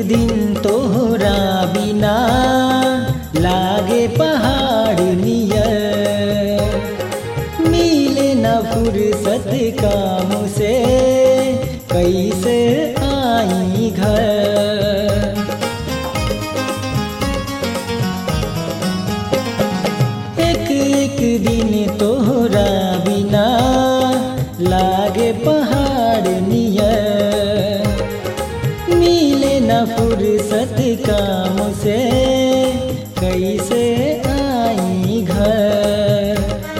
दिन तोहरा बिना लागे पहाड़ नियर मिले न फुर्सत काम से कैसे आई घर एक एक दिन तोहरा बिना लागे पहाड़ नियर मिले न फुर्सत काम से कैसे आई घर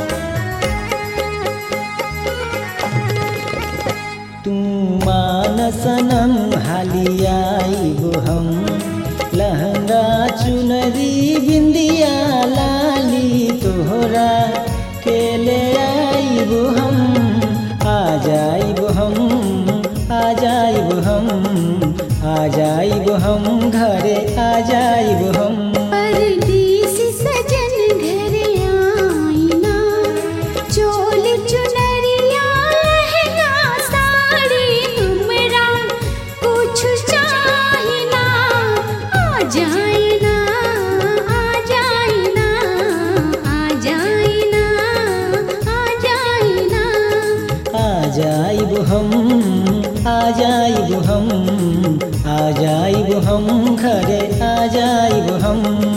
तू मान सनम हालियाई हम लहंगा चुनरी बिंदिया लाली तोहरा के ले आईब हम आ जाइब हम आ जाइब हम आ जाइब हम घरे आ जाइब हम परदेसी सजन घर आईना चोल चुनरिया लहंगा साड़ी तुमरा कुछ चाहिना आ जाइना आ जाइना आ जाइना आ जाइना आ जाइब हम आ जाइब हम आ जाइब हम घरे आ जाइब हम